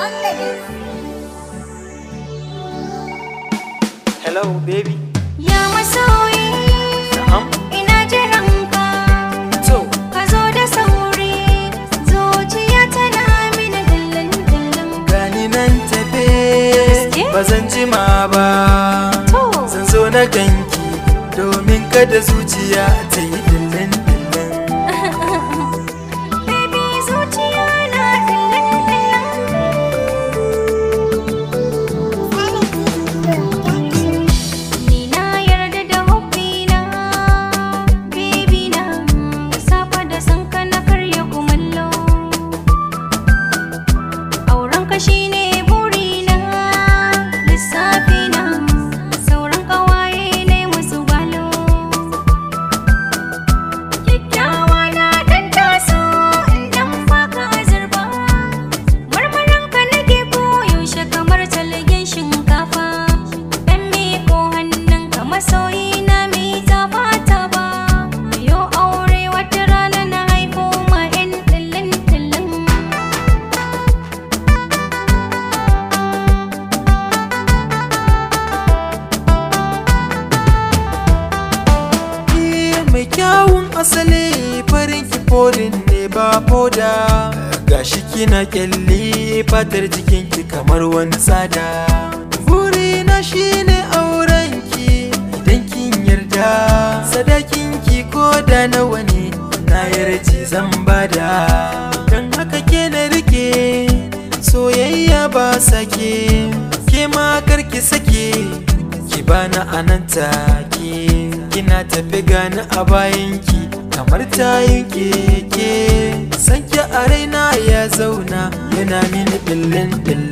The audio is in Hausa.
Hello baby. Ya masoyi, Na'am. ina jiran ka. To, Ka zo da sauri, zuciya tana mini dillin dillin. gani nan tafe Gaske? ba zan jima ba. To. Zan zo na ganki domin kada zuciya ta yi dillin dillin. Baby zuciya na dillin dillin. Ni na yarda da hobbina, baby na. Da safe da sanka na karya kumallo. Aurenka shine burina, lissafina. Sauran ƙawaye ne musu gwalo. Kyakkyawa na dan taso in dan baka azurba Marmaranka nake koyaushe kamar talgen shinkafa Dan miko hannunka masoyi na mi tafa tafa Yo aure wata rana na haifo ma 'yan tillin tillin Ni mai kyawun asali farin ki forin ne ba foda. Gashi kina kyalli fatar jikinki kamar wani tsada. Burina shine aurenki idan kin yarda. Sadakinki ko da nawa ne na yarji zan bada. Don haka ke na rike soyayya ba sake. Ke ma karki sake ki bani anan take kina tafi gani a bayanki kamar tayin keke sanki a raina ya zauna yana mini billin billin